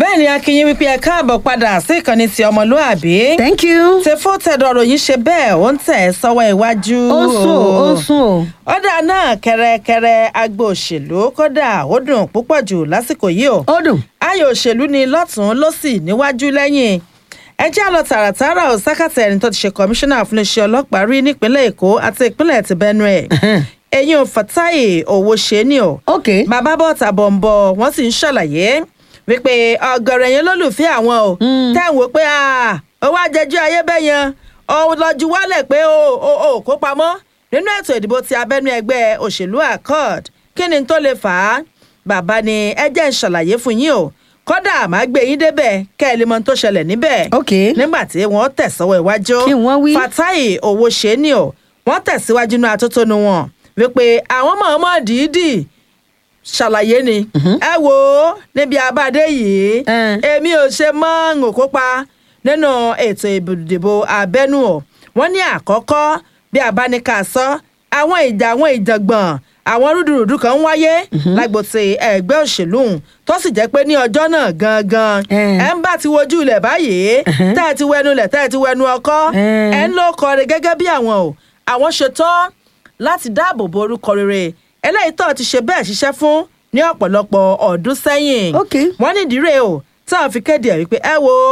bẹ́ẹ̀ ni akínyìn wípé ẹ káàbọ̀ padà sí ìkànnì ti ọmọlúàbí. thank you. tefó tẹ̀dọ̀ ròyìn ṣe bẹ́ẹ̀ ó ń tẹ̀ sọ́wọ́ iwájú. ó sùn ó sùn o. ọ̀dà náà kẹrẹkẹrẹ agbo òṣèlú kódà ó dùn púpọ̀ jù lásìkò yìí o. ó dùn. ayò òṣèlú ni lọ́tún lọ́sì níwájú lẹ́yìn ẹ já lọ tààràtàrà ò sákàtà ẹni tó ti ṣe kọmíṣánná fún iṣẹ́ ọlọ́pàá rí nípínlẹ̀ èkó àti ìpínlẹ̀ ti benue eyín ò fatai owó ṣe ni o ok. bàbá bọ́ọ̀tà bọ̀m̀bọ̀ wọ́n sì ń ṣàlàyé wípé ọ̀gọ̀rọ̀ yẹn lólùfẹ́ àwọn o tẹ̀ ń wò pé owó àjẹjọ́ ayé bẹ́ẹ̀ yẹn òun lọ́jú wálẹ̀ pé o ò ò kó pamọ́ nínú ètò ìdìbò ti abẹ́nú ẹgbẹ́ òṣèlú accord kí ni tó lè fà á bàbá ni ẹ jẹ́ ń ṣàlàyé fún yín o kódà má gbé yín débẹ̀ kẹ́ ẹ lè mọ ohun tó ṣẹlẹ̀ níbẹ̀ ok. nígbà tí wọ́n tẹ̀sọ́wọ́ iwájú Kí wọ́n wí? fatai owó ṣe ni o wọ́n tẹ̀síwájú inú atótónu wọn wípé àwọn mọ̀ọ́mọ́ dìídì ṣàlàyé ni ẹ wo níbi abáde yìí Eh. èmi ò ṣe mọ́ ń kópa nínú ètò ìdìbò abẹ́nú o wọ́n ní àkọ́kọ́ bí abáníkà sọ àwọn ìjà àwọn ìjàngbọ̀n àwọn rúdurùdu kan ń wáyé lágbo ti ẹgbẹ́ òṣèlú ọ̀hún, tó sì jẹ́ pé ní ọjọ́ náà gangan Eh. ẹ ń bá ti wojú ilẹ̀ báyìí tẹ́ ẹ ti wẹnu ilẹ̀ tẹ́ ẹ ti wẹnu ọkọ́ Eh. ẹ ń lọ kọrin gẹ́gẹ́ bí àwọn o àwọn ṣetán láti dáàbò bo orúkọ rere eléyìí tó ti ṣe bẹ́ẹ̀ ṣiṣẹ́ fún ní ọ̀pọ̀lọpọ̀ ọdún sẹ́yìn Ok. wọ́n ní ìdírè o táwọn fi kéde ẹ̀ wípé ẹ wo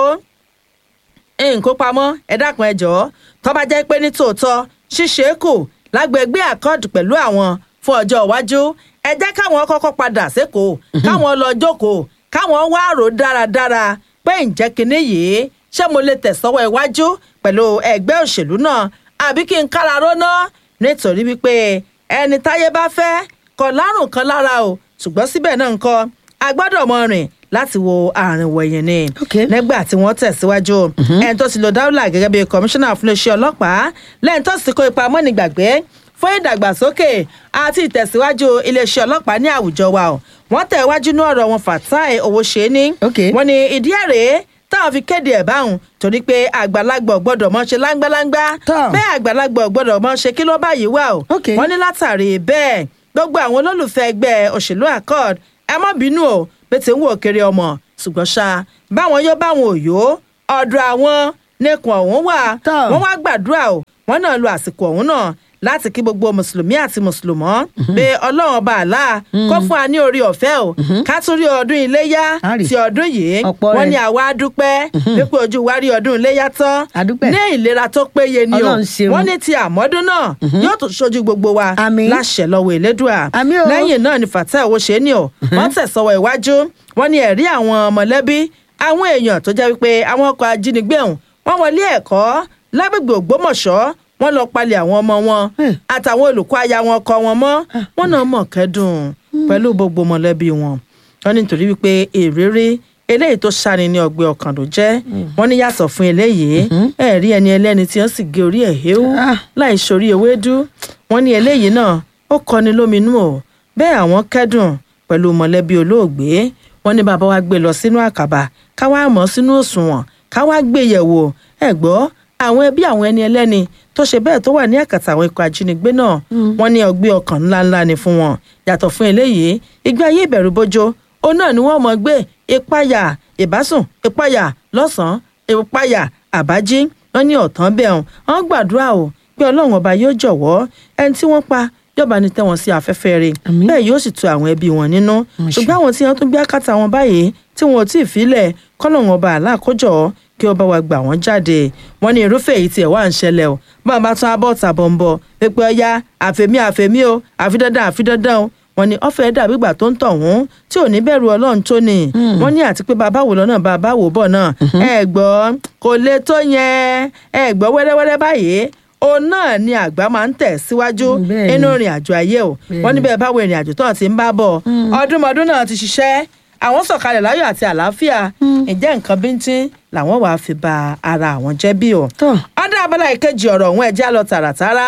nǹkó pamọ́ ẹ dákun ẹ jọ̀ọ́ tó bá jẹ́ pé ní tòótọ́ ṣíṣe é kù lágbègbè àkọọdù pẹ̀lú àwọn fún ọjọ́ iwájú ẹ jẹ́ káwọn kọ́kọ́ padà sékòó káwọn lọ jókòó káwọn wá rò dáradára pé ǹjẹ́ kinní yìí ṣé mo lè tẹ̀sọ́wọ́ iwájú pẹ̀lú ẹgbẹ́ òṣèlú náà àbí kí n kára róná nítorí wípé ẹni táyé bá fẹ́ kọ lárùn kan lára o ṣùgbọ́n síbẹ̀ náà nǹkan a gbọ́dọ̀ mọ rìn láti wo àárín wọ̀nyẹn ni Ok. nígbà tí wọ́n tẹ̀síwájú ẹni tó ti lo dáúlà gẹ́gẹ́ bí kọmíṣánná fún iléeṣẹ́ ọlọ́pàá lẹ́yìn tó sì kó ipa mọ́nìgbàgbé fún ìdàgbàsókè àti ìtẹ̀síwájú iléeṣẹ́ ọlọ́pàá ní àwùjọ wa o wọ́n tẹ̀ wájú ní ọ̀rọ̀ wọn Fatai Owóṣeni Ok. wọ́n ní ìdí ẹ̀rẹ́ táwọn fi kéde ẹ̀ báwọn torí pé àgbàlagbà ò gbọ́dọ̀ mọ́ ṣe láńgbáláńgbá Tọ́. bẹ́ẹ̀ àgbàlagbà ò gbọ́dọ̀ mọ́ ṣe kí ló báyìí wà o Ok. wọ́n ní látàrí bẹ́ẹ̀ gbogbo àwọn olólùfẹ́ ẹgbẹ́ òṣèlú accord ẹ má bínú o bí ti ń wò kiri ọmọ ṣùgbọ́n ṣá báwọn yóò báwọn ò yó ọ̀dọ̀ àwọn nìkan ọ̀hún wà Tọ́. wọ́n wá gbàdúrà o wọ́n náà lo àsìkò ọ̀hún náà láti kí gbogbo mùsùlùmí àti mùsùlùmọ́ pé ọlọ́run ọba àlá kó fún wa ní orí ọ̀fẹ́ o ká tún rí ọdún iléyá Á rí. ti ọdún yìí Ọ̀pọ̀ wọ́n rẹ̀. ní àwa dúpẹ́ wípé ojú wa rí ọdún iléyá tán A dúpẹ́. ní ìlera tó péye ni o Ọlọ́run ṣeun. wọ́n ní ti àmọ́dún náà yóò tún ṣojú gbogbo wa Àmín. láṣẹ lọ́wọ́ elédùà Àmín o. lẹ́yìn náà ni Fatai Owóṣeni o wọ́n tẹ̀sọ́wọ́ iwájú wọ́n ní ẹ̀rí àwọn mọ̀lẹ́bí àwọn èèyàn tó jẹ́ wípé àwọn ọkọ̀ ajínigbé ọ̀hún wọ́n wọlé ẹ̀kọ́ lágbègbè Ògbómọ̀ṣọ́ wọ́n lọ palẹ̀ àwọn ọmọ wọn Hmm. àtàwọn olùkọ́ aya wọn kọ́ wọn mọ́ wọ́n náà mọ̀ kẹ́dùn pẹ̀lú gbogbo mọ̀lẹ́bí wọn wọ́n ní nítorí wípé ìrírí eléyìí tó ṣani ní ọgbẹ́ ọkàn ló jẹ́ wọ́n ní yàtọ̀ fún eléyìí ẹ̀rí ẹni ẹlẹ́ni tí wọ́n sì gé orí ẹ̀ héwú Ah. láì sórí ewédú wọ́n ní eléyìí náà ó kọni lóminú o bẹ́ẹ̀ àwọn kẹ́dùn pẹ̀lú mọ̀lẹ́bí olóògbé wọ́n ní bàbá wa gbé lọ sínú àkàbà káwá mọ̀ sínú òṣùwọ̀n káwá gbé yẹ̀wò ẹ̀ gbọ́ àwọn ẹbí àwọn ẹni ẹlẹ́ni tó ṣe bẹ́ẹ̀ tó wà ní àkàtà àwọn ikọ̀ ajínigbé náà wọ́n ní ọgbẹ́ ọkàn ńláńlá ni fún wọn yàtọ̀ fún eléyìí ìgbé ayé ìbẹ̀rù bójó òun náà ni wọ́n mọ̀ gbé ìpayà ìbásùn ìpayà lọ́sàn-án ìpayà àbájí wọ́n ní ọ̀tán bẹ́ẹ̀ hàn wọ́n gbàdúrà o pé ọlọ́run ọba yóò jọ̀wọ́ ẹni tí wọ́n pa yọba ní tẹ́ wọn sí afẹ́fẹ́ rẹ̀ Àmín. bẹ́ẹ̀ yóò sì tu àwọn ẹbí wọn nínú Àmín. ṣùgbọ́n àwọn tí wọ́n tún gbé àkàtà wọn báyìí tí wọn ò tí ì filẹ̀ kọ́lọ́run ọba àlàkójọ kí ọba wa gbà wọ́n jáde wọ́n ní irúfẹ́ èyí tiẹ̀ wá ń ṣẹlẹ̀ o bá a bá tún abọ́ tàbọ̀ ń bọ̀ pípẹ́ ọya àfẹ̀mí àfẹ̀mí o àfi dandan àfi dandan o wọ́n ní ọ̀fẹ́ dàbí ìgbà tó ń tọ̀ wọ́n tí ò ní bẹ̀rù ọlọ́run tó ní wọ́n ní àti pé bàbá wò lọ́nà bàbá wò bọ̀ náà ẹ gbọ́ kò lè tó yẹn ẹ gbọ́ wẹ́rẹ́wẹ́rẹ́ báyìí òun náà ni àgbà máa ń tẹ̀ síwájú Mm, bẹ́ẹ̀ nínú ni. ìrìn àjò ayé o wọ́n ní bẹ́ẹ̀ báwo ìrìn àjò tó ti ń bá bọ̀ ọdúnmọdún náà ti ṣiṣẹ́ àwọn sọ̀kalẹ̀ láyọ̀ àti àlàáfíà ǹjẹ́ nǹkan bíntín làwọn wàá fi ba ara àwọn jẹ́ bí o. Tọ́. ọ̀dà abala ìkejì ọ̀rọ̀ ọ̀hún ẹ̀já lọ tààràtàrà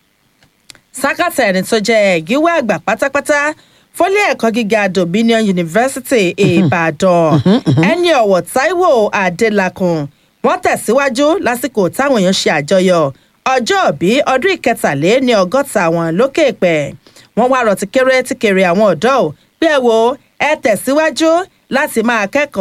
sákàtà ẹni tó jẹ́ gíwá àgbà pátápátá fólé ẹ̀kọ́ gíga dominion university ìbàdàn ẹni ọ̀wọ̀ táíwò adélakùn wọ́n tẹ̀síwájú lásìkò táwọn èèyàn ṣe àjọyọ̀ ọjọ́ òbí ọdún ìkẹtàléní ọgọ́ta wọn lókè pẹ̀ wọ́n wá rọ̀ tíkéré tíkéré àwọn ọ̀dọ́ ò bí ẹ wo ẹ tẹ̀síwájú láti máa kẹ́kọ̀ọ́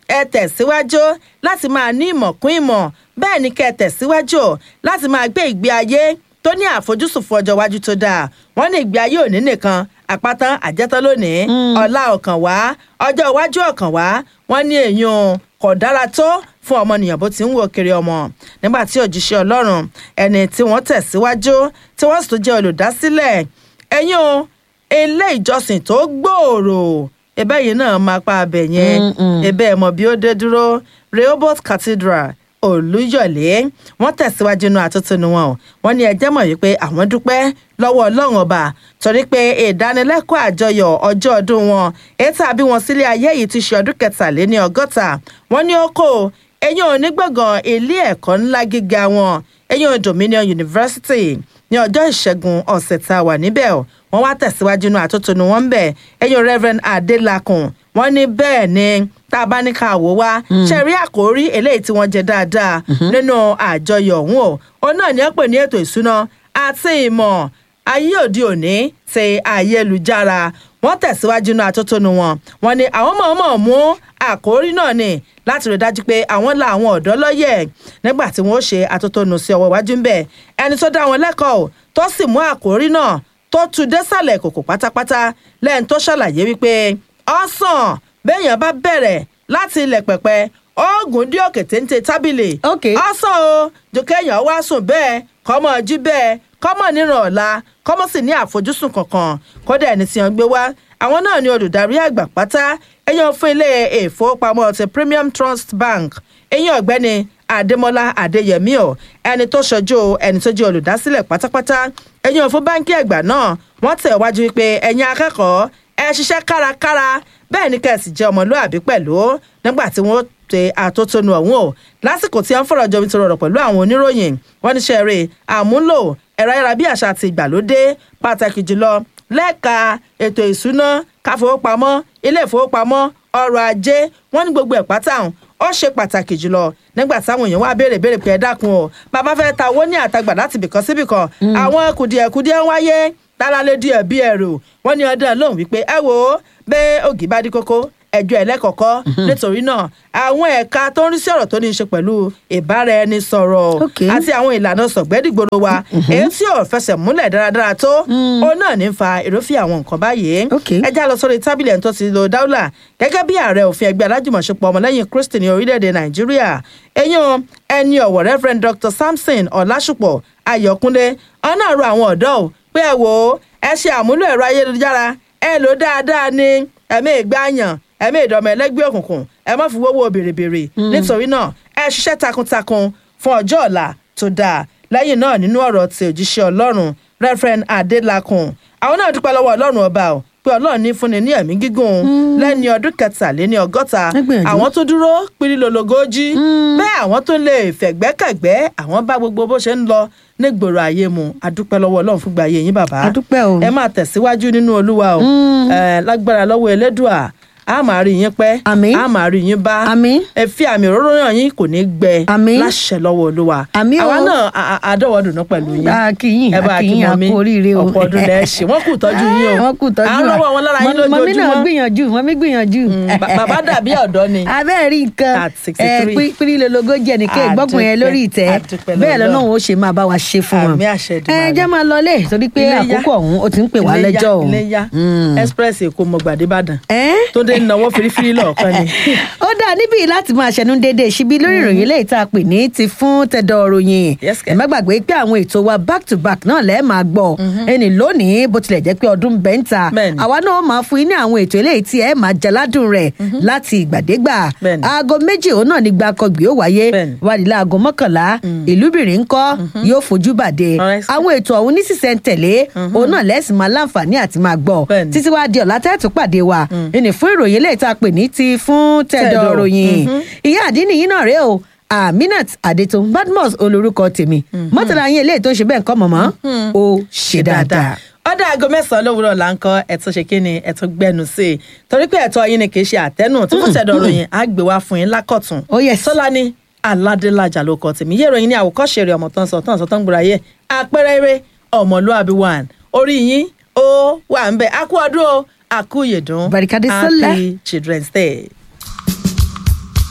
ẹ tẹ̀síwájú láti máa ní ìmọ̀ kún ìmọ̀ bẹ́ẹ̀ ni kẹ́ ẹ tẹ̀síwájú láti máa gbé ìgbé ayé tó ní àfojúsùn fún ọjọ́ iwájú tó dáa wọ́n ní ìgbé ayé òní nìkan àpáta àjẹtán lónìí ọ̀la ọ̀kàn wá ọjọ́ iwájú ọ̀kàn wá wọ́n ní èèyàn kò dára tó fún ọmọnìyàn bó ti ń wò kiri ọmọ nígbà tí òjíṣẹ́ ọlọ́run ẹni tí wọ́n tẹ̀síwájú tí wọ́n sì tún jẹ́ olùdásílẹ̀ ẹ̀yin o ilé ìjọsìn tó gbòòrò ẹbẹ́ yìí náà máa pa abẹ yẹn ẹbẹ́ ẹ̀ mọ̀ bí ó dé dúró Rehoboth Cathedral olùyọ̀lé wọ́n tẹ̀síwájú inú àtúntúnú wọn o wọ́n ní ẹjẹ́ mọ̀ wípé àwọn dúpẹ́ lọ́wọ́ ọlọ́run ọba torí pé ìdánilẹ́kọ̀ọ́ àjọyọ̀ ọjọ́ ọdún wọn ètò àbí wọn sílé ayé yìí ti ṣe ọdún kẹtàléní ọgọ́ta wọ́n ní ó kó eyín onígbọ̀ngàn ilé ẹ̀kọ́ ńlá gíga wọn eyín Dominion University ní ọjọ́ ìṣẹ́gun ọ̀sẹ̀ tá a wà níbẹ̀ o wọ́n wá tẹ̀síwájú inú àtúntúnú wọn ń bẹ̀ eyín Reverend Adelakun wọ́n ní bẹ́ẹ̀ ni tá a bá ní ká wò wá ṣe rí àkórí eléyìí tí wọ́n jẹ dáadáa nínú àjọyọ̀ ọ̀hún o òun náà ní ẹ pè ní ètò ìsúná àti ìmọ̀ ayé òde òní ti ayélujára wọ́n tẹ̀síwájú inú àtótónu wọn wọ́n ní àwọn mọ̀ọ́mọ̀ mú àkórí náà ni láti rí dájú pé àwọn la àwọn ọ̀dọ́ lọ́yẹ̀ nígbà tí wọ́n ó ṣe àtótónu sí ọwọ́ iwájú ń bẹ̀ ẹni tó dá wọn lẹ́kọ̀ọ́ tó sì mú àkórí náà tó tu désàlẹ̀ kòkò pátápátá lẹ́yìn tó ṣàlàyé wípé ọ̀sán béèyàn bá bẹ̀rẹ̀ láti ilẹ̀ pẹ̀pẹ̀ oògùn dí òkè téńté tábìlì Okay. ọ̀sán o jòkèèyàn wá sùn bẹ́ẹ̀ kọ́mọ jí bẹ́ẹ̀ kọ́mọ níran ọ̀la kọ́mọ sì ní àfojúsùn kankan kódà ẹni tí wọ́n gbé wá àwọn náà ni olùdarí àgbà pátá ẹ̀yàn fún ilé ìfowópamọ́ ti Premium Trust Bank ẹ̀yìn ọ̀gbẹ́ni Adémọ́lá Adéyẹmí o ẹni tó ṣojú ẹni tó jẹ́ olùdásílẹ̀ pátápátá ẹ̀yìn fún báńkì àgbà náà wọ́n tẹ̀ wájú wípé ẹ̀yin akẹ́kọ̀ọ́ ẹ ṣiṣẹ́ kárakára bẹ́ẹ̀ ni kẹ́sì jẹ́ ọmọlúàbí pẹ̀lú nígbà tí wọ́n ṣe àtótónu ọ̀hún o lásìkò tí wọ́n fọ̀rọ̀ jomi tó rọrọ̀ pẹ̀lú àwọn oníròyìn wọ́n ní ṣẹ́ẹ̀rẹ̀ àmúlò ẹ̀rọ ayárabíàṣá ti ìgbàlódé pàtàkì jùlọ lẹ́ka ètò ìṣúná káfowópamọ́ ilé ìfowópamọ́ ọrọ̀ ajé wọ́n ní gbogbo ẹ̀ pátá ọ̀hún ó ṣe pàtàkì jùlọ nígbà táwọn èèyàn wá béèrè béèrè pé ẹ dákun o bàbá fẹ́ ta owó ní àtagbà láti bìkan síbìkan àwọn kùdìẹ̀kùdìẹ̀ ń wáyé tálálé díẹ̀ bí ẹrù wọ́n ní ọdún lóhùn wípé ẹ wò ó bẹ́ẹ̀ ògì bá dí kókó ẹjọ́ ẹlẹ́kọ̀ọ́kọ́ nítorí náà àwọn ẹ̀ka tó ń rí sí ọ̀rọ̀ tó ní í ṣe pẹ̀lú ìbáraẹnisọ̀rọ̀ Okay. àti àwọn ìlànà sọ̀gbẹ́dìgbòrò wa èyí tí ò fẹsẹ̀ múlẹ̀ dáradára tó òun náà ní fa ìrófin àwọn nǹkan báyìí Okay. ẹ já lọ sórí tábìlì ẹni tó ti lo dáúlà gẹ́gẹ́ bí ààrẹ òfin ẹgbẹ́ alájùmọ̀ṣepọ̀ ọmọlẹ́yìn kristi ní orílẹ̀-èdè nàìjíríà eyín ẹni ọ̀wọ̀ reverend dr samson ọ̀làṣùpọ̀ ayọ̀kúnlé ọ̀nà àrò àwọn ọ̀dọ́ ò pé ẹ wò ó ẹ ṣe àmúlò ẹ̀rọ ayélujára ẹ lò ó dáadáa ní ẹ̀mí ìgbàyàn ẹ̀mí ìdọ̀mọ̀ ẹlẹ́gbẹ́ òkùnkùn ẹ má fi wọ́wọ́ bèrèbèrè nítorí náà ẹ ṣiṣẹ́ takuntakun fún ọjọ́ ọ̀la tó dáa lẹ́yìn náà nínú ọ̀rọ̀ tí òjíṣẹ́ ọlọ́run reverend adelakun àwọn náà dúpẹ́ lọ́wọ́ ọlọ́run ọba o pé ọlọ́run ní fúnni ní ẹ̀mí gígùn lẹ́ni ọdún kẹtàléní ọgọ́ta Ẹ gbìyànjú. àwọn tó dúró pirilologójì bẹ́ẹ̀ àwọn tó lè fẹ̀gbẹ́kẹ̀gbẹ́ àwọn bá gbogbo bó ṣe ń lọ nígboro ayé mu adúpẹ́ lọ́wọ́ ọlọ́run fún gbàyè yín bàbá A dúpẹ́ o. ẹ máa tẹ̀síwájú nínú olúwa o ẹ lágbára lọ́wọ́ elédùà a máa rí yín pẹ́ Àmín. a máa rí yín bá Àmín. ẹ fi àmì òróró yàn yín kò ní gbẹ Àmín. láṣẹ lọ́wọ́ olúwa Àmín o. àwa náà a- a- àdọ́wọ́dùnú pẹ̀lú yín a kì í ẹ bá a kì í kí a mọ́mí kú oríire o ọ̀pọ̀ ọdún lẹ́ ṣe wọ́n kù tọ́jú yín o wọ́n kù tọ́jú à ń rọ́wọ́ wọn lára yín Mọ- mọ̀mí náà lójoojúmọ́ gbìyànjú mọ̀mí gbìyànjú. Mm, ba- bàbá dàbí ọ̀dọ́ ni abẹ́ẹ̀ rí nǹkan At 63. pírí lologo jẹ́ nìkan A ìgbọ́kùn yẹn dúpẹ́, lórí ìtẹ́ a dúpẹ́ bẹ́ẹ̀ lọ́dọ̀. lọ́nà ó ṣe máa bá wa ṣe fún wọn. Àmín àṣẹ ẹ Èdùmàrè. jẹ́ máa lọ lé torí pé Iléyá. àkókò ọ̀hún ó ti ń pè wá Iléyá, lẹ́jọ́ o. iléyá express èkó mọ̀gbàdé ìbàdàn Ẹ́? tó dé náwó firifiri lọ́ọ̀kan ni ó dáa níbí láti máa ṣẹnu déédéé síbi lórí ìròyìn lẹ́yìn tá a pè ní ti fún tẹ̀dọ̀ ròyìn Yes, ẹ má gbàgbé pé àwọn ètò wa back to back náà lẹ́ẹ̀ máa gbọ́ ẹni lónìí bó tilẹ̀ jẹ́ pé ọdún bẹ́ńtà Bẹ́ẹ̀ni. àwa náà máa fún yín ní àwọn ètò eléyìí tí ẹ máa jaládùn rẹ̀ láti ìgbàdégbà Bẹ́ẹ̀ni. aago méjì òun náà ní gbàkọgbì ó wáyé Bẹ́ẹ̀ni. wádìí láago mọ́kànlá ìlúbìrín ńkọ́ yóò fojú bàdé Alright. àwọn ètò ọ̀hún ní sísẹ̀ntẹ̀lé òun náà lẹ́sìn máa láǹfààní àti máa gbọ́ Bẹ́ẹ̀ni. títí wá di ọ̀la tẹ́ẹ̀tù pàdé wa ẹni fún ìròyìn eléyìí tá a pè ní ti fún tẹ̀dọ̀ Tẹ̀dọ̀. ròyìn ìyá àdínì yìí náà rèé o aminat adetun badmus olórúkọ tèmi mọ́tàlá yín eléyìí tó ń ṣe bẹ́ẹ̀ nǹkan mọ̀mọ́ ó ṣe dáadáa. ọ̀dà aago mẹ́sàn-án lówùúrọ̀ là ń kọ́ ẹ̀tún ṣe kí ni ẹ̀tún gbẹnu sí i torí pé ẹ̀tọ́ yín ni kì í ṣe àtẹ́nù tí fún tẹ̀dọ̀ ròyìn á gbé wá fún yín lákọ̀tún. Oh, yes. sọlá ní aládélájà ló kọ tèmi yé ìròyìn ní àwòkọ́ṣe rẹ̀ ọmọ tán sọ tán sọ tán gbúra yé àpẹẹrẹ eré ọmọlúàbí one orí yín ó wà ń bẹ akú ọdún o akú ìyèdún Barikade Sọlá. happy children's day.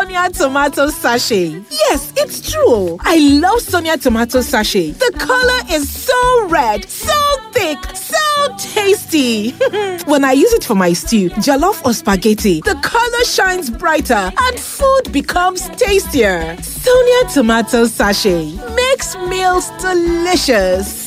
Sonia tomato sachet. Yes, it's true. I love Sonia tomato sachet. The color is so red, so thick, so tasty. when I use it for my stew, jollof or spaghetti, the color shines brighter and food becomes tastier. Sonia tomato sachet makes meals delicious.